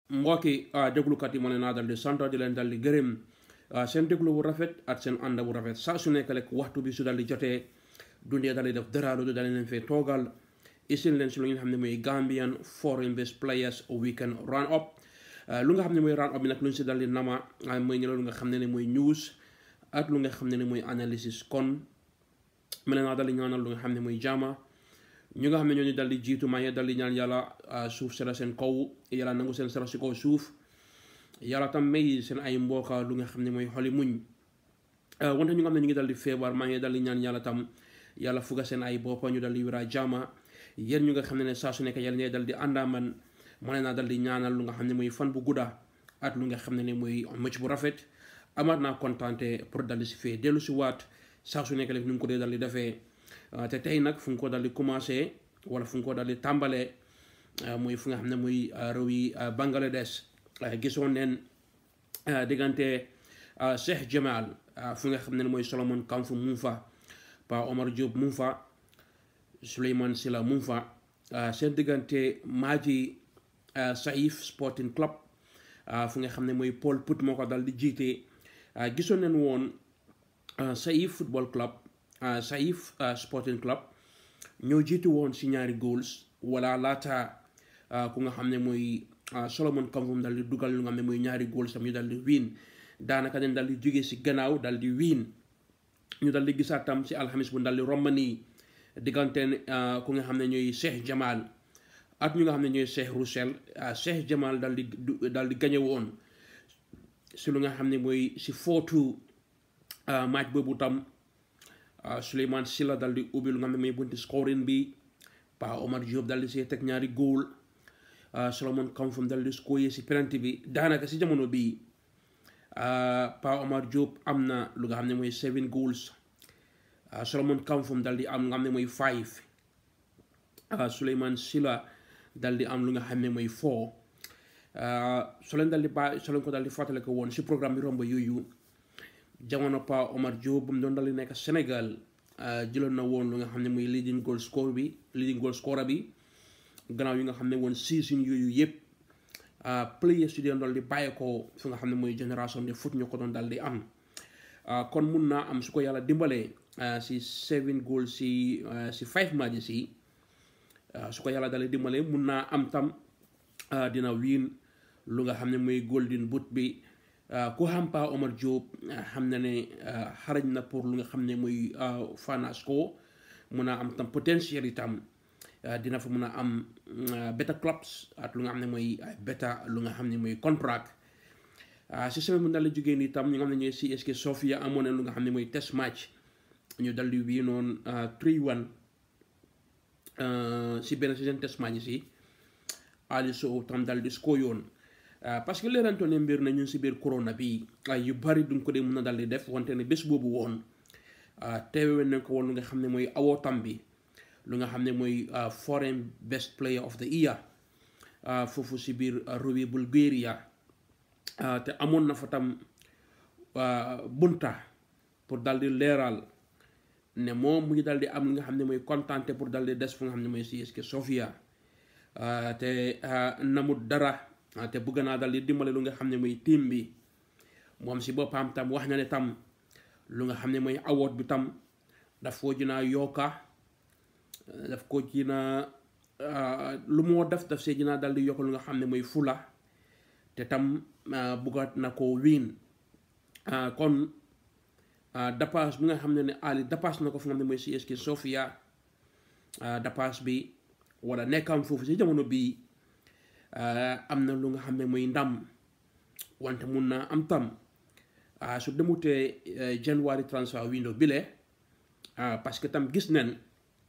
mbokki déglukat yi ma ne naa dal di sant di leen dal di gërëm seen déglu bu rafet ak seen ànd bu rafet saa su nekk rek waxtu bi su dal di jotee dundee dal di def dara lu dal leen fee toogal isil leen si lu nga xam ne mooy Gambian foreign based players weekend round up lu nga xam ne mooy round up bi nag lu ñu si dal di nama mooy ñëw lu nga xam ne ne mooy news ak lu nga xam ne ne mooy analysis kon ma ne naa dal di ñaanal lu nga xam ne mooy jaama ñu nga xam ne ñooñu dal di jiitu maa ngi dal di ñaan yàlla suuf sera seen kaw yàlla nangu seen sera si kaw suuf yàlla tam may seen ay mbooka lu nga xam ne mooy xoli muñ wante ñu nga xam ne ñu ngi dal di feebar maa ngi dal di ñaan yàlla tam yàlla fuga seen ay boppa ñu dal di wéra jaama yéen ñu nga xam ne ne saa su nekk yàlla ñooy dal di àndaaman ma ne naa dal di ñaanal lu nga xam ne mooy fan bu gudda at lu nga xam ne ne mooy mëcc bu rafet amaat naa kontaante pour dal di si fee dellu si waat saa su nekk rek nu ngi ko dee dal di defee te tey nag fu nga ko dal di commencé wala fu nga ko dal di tàmbalee muy fu nga xam ne muy réew yi Bangladesh gisoon neen diggante Cheikh Jamal fu nga xam ne mooy Solomon Kamfu mu fa Pa Omar Diop mu fa Souleymane Sila mu fa seen diggante Maji Saif Sporting Club fu nga xam ne mooy Paul Put moo ko dal di jiite gisoon neen woon Saif Football Club Saif Sporting Club ñoo jiitu woon si ñaari goals wala laata ku nga xam ne mooy Solomon Kamfum dal di dugal lu nga xam ne mooy ñaari goals tam ñu dal di win daanaka dañ dal di jógee si gannaaw dal di win ñu dal di gisaat tam si alxamis bu dal di romani diggante ku nga xam ne ñooy Cheikh Jamal ak ñu nga xam ne ñooy Cheikh Roussel Cheikh Jamal dal di dal di gañe woon si lu nga xam ne mooy si footu match boobu tam Souleymane Silla dal di ubbi lu nga xam ne mooy bunti scoring bi Pa Omar Diop dal di see teg ñaari góol Solomon Kamfum dal di scorer si penalty bi daanaka si jamono bii Pa Omar Diop am na lu nga xam ne mooy seven goals Solomon Kamfum dal di am lu nga xam ne mooy five Souleymane Silla dal di am lu nga xam ne mooy four so leen dal di ba so leen ko dal di fàttale ko woon si programme bi romb yooyu jamono Pa Omar Diop bu mu doon dal di nekk Sénégal jëloon na woon lu nga xam ne mooy leading goal score bi leading goal scorer bi gannaaw yi nga xam ne woon season yooyu yëpp players yu doon dal di bàyyi ko fi nga xam ne mooy génération de foot ñu ko doon dal di am kon mun naa am su ko yàlla dimbalee si seven goals si si five matches yi su ko yàlla dal di dimbalee mun naa am tam dina wiin lu nga xam ne mooy golden boot bi ku xam Pa Omar Diop xam na ne xarañ na pour lu nga xam ne mooy fanas ko mun a am tam potentiel itam dina fa mun a am beta clubs ak lu nga xam ne mooy beta lu nga xam ne mooy contract si semaine bu dal di jógee nii tam ñu nga xam ne ñooy CSK Sofia amoon na lu nga xam ne mooy test match ñu dal di wii noonu 3-1 si benn si seen test match si Ali Sow tam dal di score yoon parce que leeranto ne mbir na ñun si biir corona bi ay yu bari duñ ko dee mun a dal di def wante ne bés boobu woon teewe nañ ko woon lu nga xam ne mooy awootam bi lu nga xam ne mooy foreign best player of the year foofu si biir réewi Bulgaria te amoon na fa tam bunta pour dal di leeral ne moom mu ngi dal di am lu nga xam ne mooy kontante pour dal di des fu nga xam ne mooy CSK Sofia te namut dara te bëgg naa dal di dimbale lu nga xam ne mooy team bi moom si boppam tam wax na ne tam lu nga xam ne mooy award bi tam daf ko jinaa yokka daf ko jinaa lu moo def daf see jinaa dal di yokk lu nga xam ne mooy fula te tam bëggaat na ko wiin kon dapaas bi nga xam ne ne Ali dapaas na ko fu nga xam ne mooy CSK Sofia dapaas bi wala nekkam foofu si jamono bii am na lu nga xam ne mooy ndam wante mun naa am tam su demutee January transfer window bile parce que tam gis nañ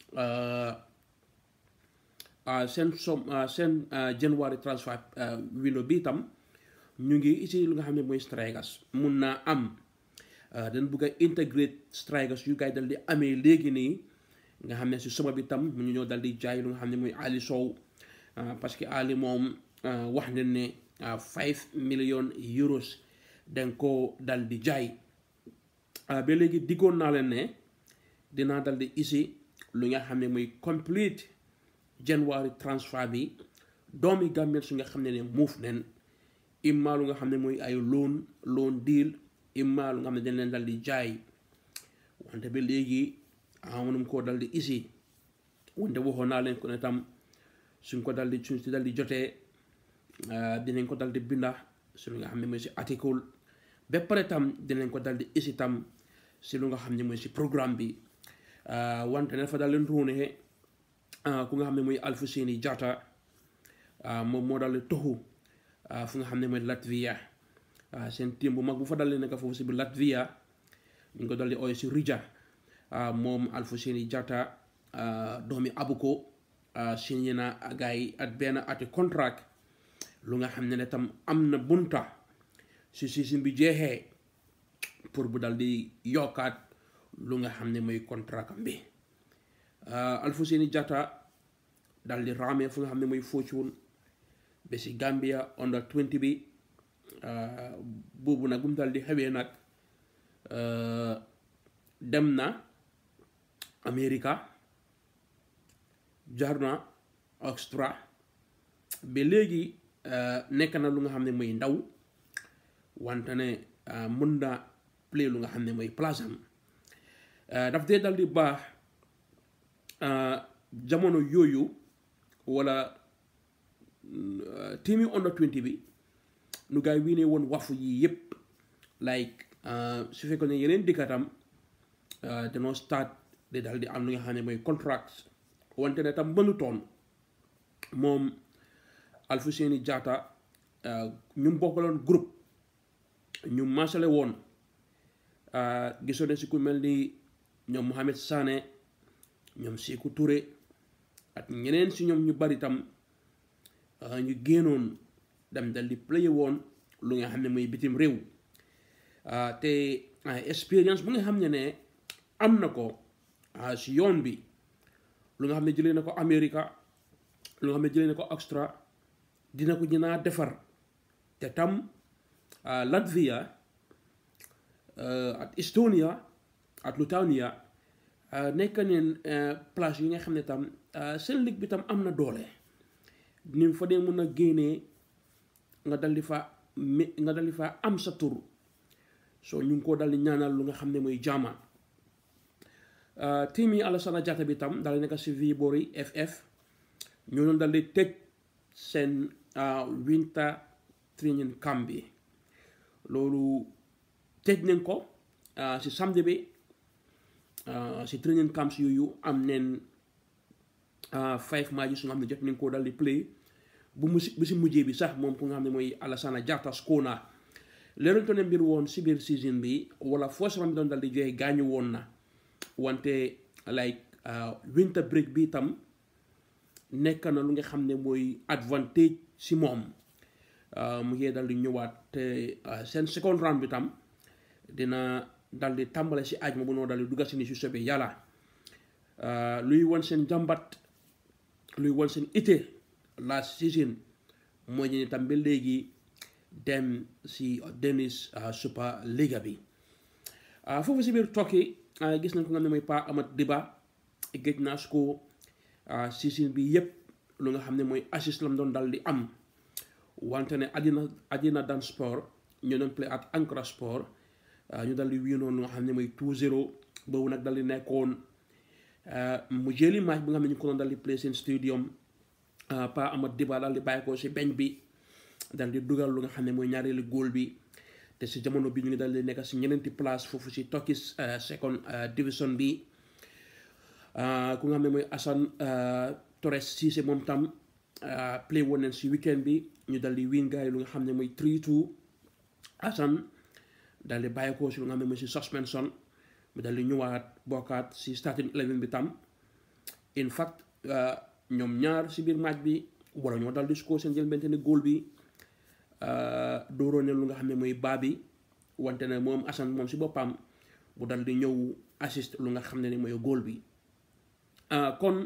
seen som seen January transfer window bi tam ñu ngi isi lu nga xam ne mooy strikers mun naa am dañ bëgg a integrate strikers yu gaay dal di amee léegi nii nga xam ne si soma bi tam mu ñu ñëw dal di jaay lu nga xam ne mooy Ali Sow parce que Ali moom wax nañ ne five million euros dañ ko dal di jaay ba léegi diggoon naa leen ne dinaa dal di isi lu nga xam ne mooy complete January transfer bi doomi Gambien su nga xam ne ne muuf nen imma lu nga xam ne mooy ay loan loan deal imma lu nga xam ne dañ leen dal di jaay wante ba léegi amunum koo dal di isi wante waxoon naa leen ko ne tam suñ ko dal di suñ si dal di jotee dinañ ko dal di binda si lu nga xam ne mooy si article ba pare tam dinañ ko dal di isi tam si lu nga xam ne mooy si programme bi wante ne dafa dal leen ruune ku nga xam ne mooy Alfousseyni Jatta moom moo dal di toxu fu nga xam ne mooy Latvia seen team bu mag bu fa dal di nekk foofu si biir Latvia ñu ngi ko dal di ooy si Riga moom Alfousseyni Jatta doomi Abuko signé na gars yi at benn ati contract lu nga xam ne ne tam am na bunta si season bi jeexee pour bu dal di yokkaat lu nga xam ne mooy contract am bi Alfousseyni Jatta dal di raamee fu nga xam ne mooy Fortune ba si Gambia under 20 bi boobu nag bu mu dal di xewee nag dem na America jaar na Australia ba léegi nekk na lu nga xam ne mooy ndaw wante ne mën na play lu nga xam ne mooy place am daf dee dal di baax jamono yooyu wala team yi under 20 bi nu gaay wii ne woon wafu yi yëpp like su fekkoon ne yeneen dikkatam danoo start di dal di am lu nga xam ne mooy contract wante ne tam mënutoon moom Alfousseyni Jatta ñu bokkaloon groupe ñu maasale woon gisoo ne si ku mel ni ñoom Mohamed Sané ñoom Sékou Touré ak ñeneen si ñoom ñu bari tam ñu génnoon dem dal di play woon lu nga xam ne mooy bitim réew te expérience bu nga xam ne ne am na ko si yoon bi lu nga xam ne jëlee na ko Amérique lu nga xam ne jëlee na ko Australie dina ko dinaa defar te tam Latvia ak Estonia ak Lithuania nekk neen place yi nga xam ne tam seen ligue bi tam am na doole ni fa dee mun a génnee nga dal di fa nga dal di fa am sa tur soo ñu ngi koo dal di ñaanal lu nga xam ne mooy jaama team yi Alassana Jatta bi tam dal di nekk si Viborg FF ñoo doon dal di tëj seen winter training camp bi loolu tëj nañ ko si samedi bi si training camps yooyu am neen five matches su nga xam ne jot nañ koo dal di play bu mu si bu si mujjee bi sax moom ku nga xam ne mooy Alassana Jatta Skona leeronto ne mbir woon si biir season bi wala force bi doon dal di joxe gaañu woon na wante like winter break bi tam nekk na lu nga xam ne mooy advantage si moom mu ngi dal di ñëwaat te seen second round bi tam dina dal di tàmbale si aaj ma bu noo dal di dugga si ni si sobe yàlla luy won seen jàmbat luy won seen ité last season mooy ñu tam ba léegi dem si Danish Super League bi foofu si biir tokki gis nañ ko nga ne mooy Pa Amat Diba géej naa su ko season bi yëpp lu nga xam ne mooy assist lam doon dal di am wante ne àddina àddina dan sport ñu doon play at Ankara sport ñu dal di wiinoon lu nga xam ne mooy 2-0 boobu nag dal di nekkoon mu jëli match bi nga xam ne ñu ko doon dal di play seen stadium Pa Amat Diba dal di bàyyi ko si beñ bi dal di dugal lu nga xam ne mooy ñaareelu góol bi te si jamono bi ñu ngi dal di nekk si ñeneenti place foofu si Turkish second division bi ku nga xam ne mooy Assane Torres Cissé moom tam play woon nañ si weekend bi ñu dal di win gars yi lu nga xam ne mooy 3-2 Assane dal di bàyyi ko si lu nga xam ne mooy si suspension mu dal di ñëwaat bokkaat si starting eleven bi tam in fact ñoom ñaar si biir match bi wala ñoo dal di score seen jël bente ne góol bi dooroo ne lu nga xam ne mooy baa bi wante ne moom Assane moom si boppam bu dal di ñëw assist lu nga xam ne ni mooy góol bi kon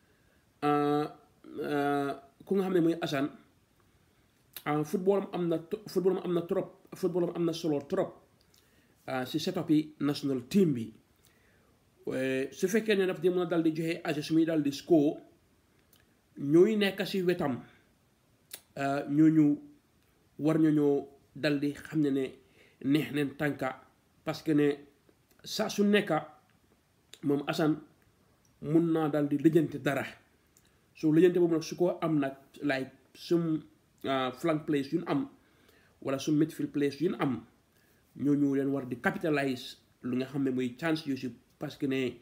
ku nga xam ne mooy Assane footballam am na footballam am na trop footballam am na solo trop si setup yi national team bi su fekkee ne daf di mën a dal di joxe assist muy dal di score ñooy nekk si wetam ñooñu war ñoo dal di xam ne ne neex neen tànka parce que ne saa su nekka moom Assane mun naa dal di lijjanti dara so lijjanti boobu nag su ko am nag like sum flank place yu ñu am wala sum midfield place yu ñu am ñooñu leen war di capitalise lu nga xam ne mooy chance yu si parce que ne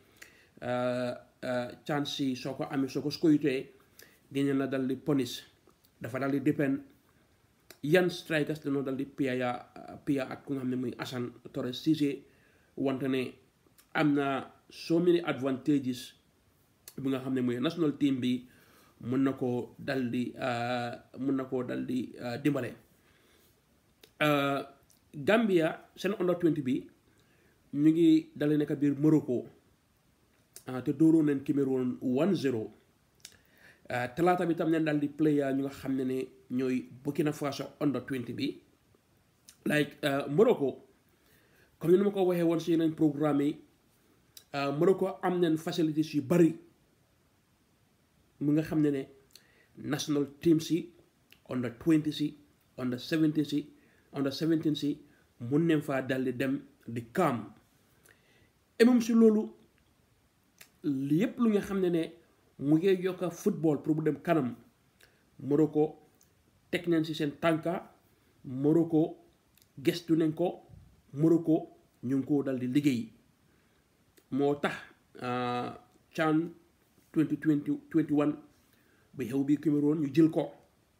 chance yi soo ko amee soo ko scoytee dinañ la dal di ponis dafa dal di dépend yan strikers dañoo dal di piya ya piya ak ku nga xam ne muy Assane Torres Cissé wante ne am na so many advantages bi nga xam ne muy national team bi mën na koo dal di mën na koo dal di dimbale Gambia seen under 20 bi ñu ngi dale nekk biir Morocco te dóoroon nañ Cameroon 1-0 talaata bi tam neen daal di player ñu nga xam ne ne ñooy Burkina Faso under 20 bi like Morocco comme ni ma ko waxee woon si yeneen programme yi Morocco am nañ facilities yu bari mu nga xam ne ne national team si under 20 si under 17 si under 17 si mun nañ faa dal di dem di kaam et même si loolu yépp lu nga xam ne ne mu ngi yokka football pour mu dem kanam Morocco teg nañ si seen tànka Morocco gestu nañ ko Morocco ñu ngi ko dal di liggéey moo tax CHAN 2020 21 bi xew bi Cameroon ñu jël ko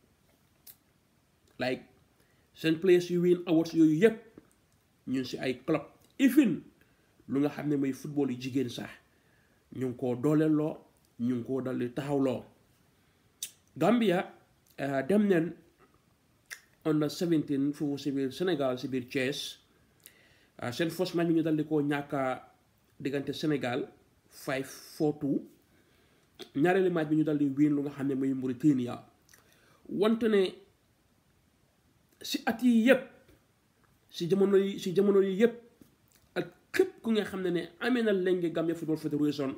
like seen place yu win awards yooyu yépp ñun si ay club ifin lu nga xam ne mooy football yu jigéen sax ñu ngi koo dooleeloo ñu ngi koo dal di taxawloo Gambia dem neen under 17 foofu si biir Sénégal si biir Thiès seen first match bi ñu dal di koo ñàkka diggante Sénégal 5-4-2 ñaareelu match bi ñu dal di win lu nga xam ne mooy Mauritania wante ne si at yi yëpp si jamono yi si jamono yi yëpp ak képp ku nga xam ne ne amee na lenge Gambia Football Federation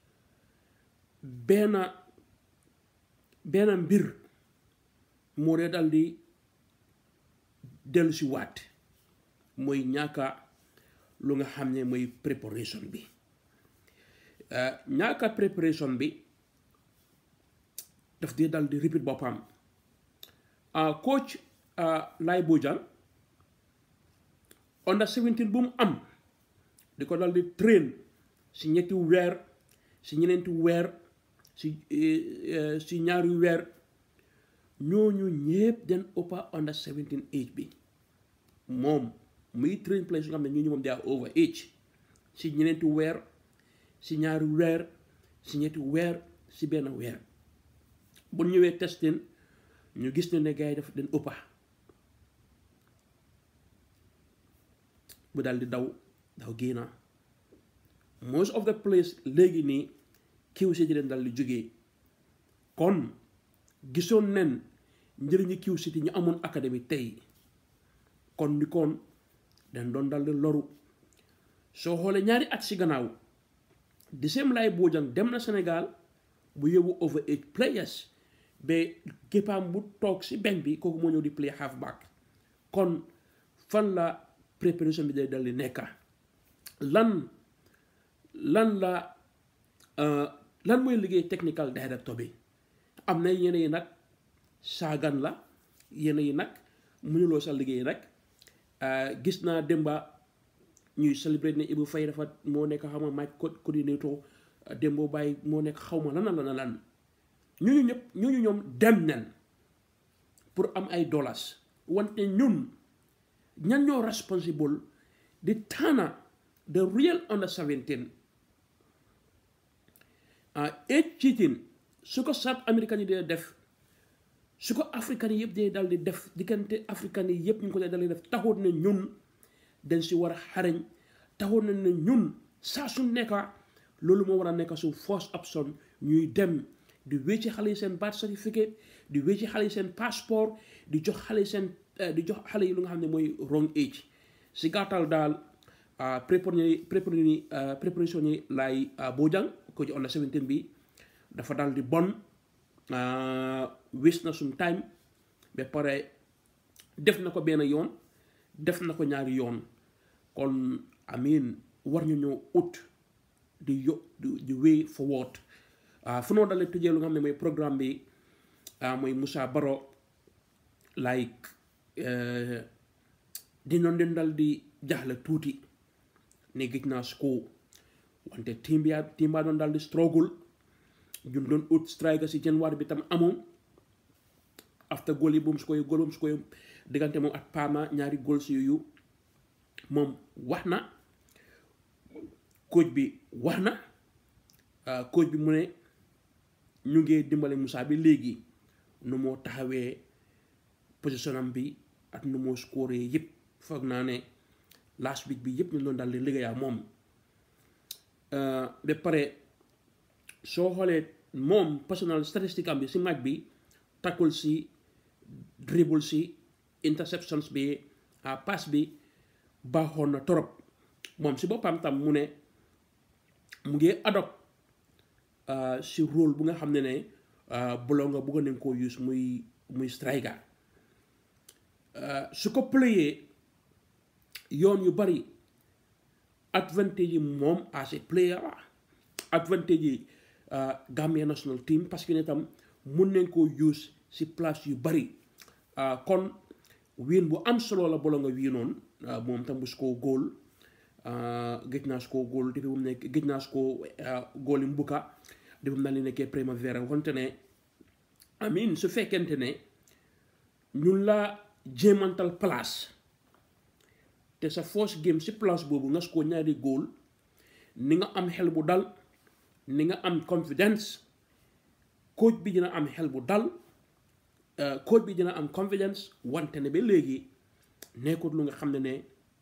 benn benn mbir moo dee dal di dellu si waat mooy ñaaka lu nga xam ne mooy préparation bi ñaaka préparation bi daf dee dal di repeat boppam coach Laye Bojang under 17 bu mu am di ko dal di train si ñetti weer si ñeneenti weer si si ñaari weer ñooñu ñëpp den ëppa under 17 age bi moom muy train place yu nga xam ne ñooñu moom they are over age si ñeneenti weer si ñaari weer si ñetti weer si benn weer bu ñëwee testin ñu gis ne ne gars yi daf den ëppa bu daal di daw daw génna most of the place léegi nii kiw si leen dal di jógee kon gisoon nen njëriñu kiw city ñu amoon académie tey kon ni kon dañ doon dal di loru soo xoolee ñaari at si gannaaw di same Laye Bojang dem na Sénégal bu yóbbu over age players ba képpaam bu toog si benn bi kooku moo ñëw di play half back kon fan la préparation bi day dal di nekka lan lan la lan mooy liggéey technical director bi am na yenn yi nag saagan la yenn yi nag mënuloo sa liggéey rek gis naa démba ñuy célébrer ne Ibou Faye dafa moo nekk xaw ma match coordinator démboo bàyyi moo nekk xaw ma lan la lan ñooñu ñëpp ñooñu ñoom dem nen pour am ay dollars wante ñun ñan ñoo responsible di tànna the real under 17 age cheating su ko South American yi dee def su ko africain yi yëpp dee dal di def diggante africain yi yëpp ñu ko dee dal di def taxoon na ñun dañ si war a xarañ taxoon na ne ñun saa su nekka loolu moo war a nekk su first option ñuy dem di wécci xale yi seen birth certificate di wécci xale yi seen passeport di jox xale yi seen di jox xale yi lu nga xam ne mooy wrong age si gàttal daal préparation yi Laye Bojang ko ci under 17 bi dafa daal di bon waste na suñ time ba pare def na ko benn yoon def na ko ñaari yoon kon amin war ñu ñoo ut di yo di way forward fu noo dalee tëjee lu nga xam ne mooy programme bi mooy Moussa Baro like dinoon den dal di jaxle tuuti ne gëj naa score wante team bi team baa doon dal di struggle ñun doon ut striker si January bi tam amoon after goal yi bu mu score goal bu mu score diggante moom ak Parma ñaari goal si yooyu moom wax na coach bi wax na coach bi mu ne ñu ngi dimbale Moussa bi léegi nu moo taxawee position am bi ak nu moo score yëpp foog naa ne last week bi yëpp ñu doon daal di liggéeyaa moom ba pare soo xoolee moom personal statistique am bi si match bi tackle si dribble si interceptions bi pass bi baaxoon na torop moom si boppam tam mu ne mu ngi adopt si rôle bu nga xam ne ne Bologna bëggoon nañ koo use muy muy striker su ko playee yoon yu bari advantage yi moom as a player advantage yi Gambia national team parce que ne tam mun nañ koo use si place yu bari kon wiin bu am solo la Bologna wiinoon moom tam bu su ko góol gëj naa su ko góol depuis bu mu nekk gëj naa su ko góol yi mbuka depuis mu daal di nekkee Primavera wante ne amin su fekkente ne ñun la jéemantal place te sa first game si place boobu nga su ko ñaari góol ni nga am xel bu dal ni nga am confidence coach bi dina am xel bu dal coach bi dina am confidence wante ne ba léegi nekkut lu nga xam ne ne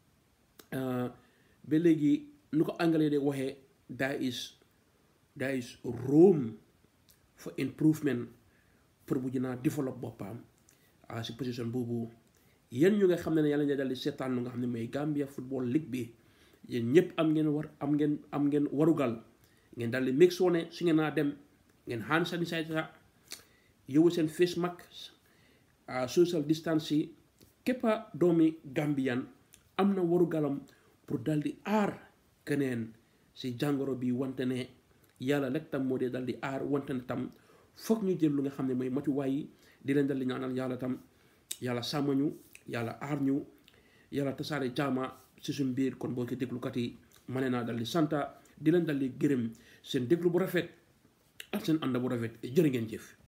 ba léegi nu ko anglais de waxee there is there is room for improvement pour bu dinaa développe boppam si position boobu yéen ñu nga xam ne ne yàlla na dal di seetaan lu nga xam ne mooy Gambia Football League bi yéen ñëpp am ngeen war am ngeen am ngeen warugal ngeen dal di make sure ne su ngeen naa dem ngeen hand sanitizer yowu seen face mask social distance yi képpa doomi Gambian am na warugalam pour dal di aar keneen si jàngoro bi wante ne yàlla rek tam moo dee dal di aar wante ne tam foog ñu jël lu nga xam ne mooy matuwaay yi di leen dal di ñaanal yàlla tam yàlla sàmm ñu yàlla aar ñu yàlla tasaare jaama si suñ biir kon boo ko déglukat yi ma ne naa dal di santa di leen dal di gërëm seen déglu bu rafet ak seen ànd bu rafet jërë ngeen jëf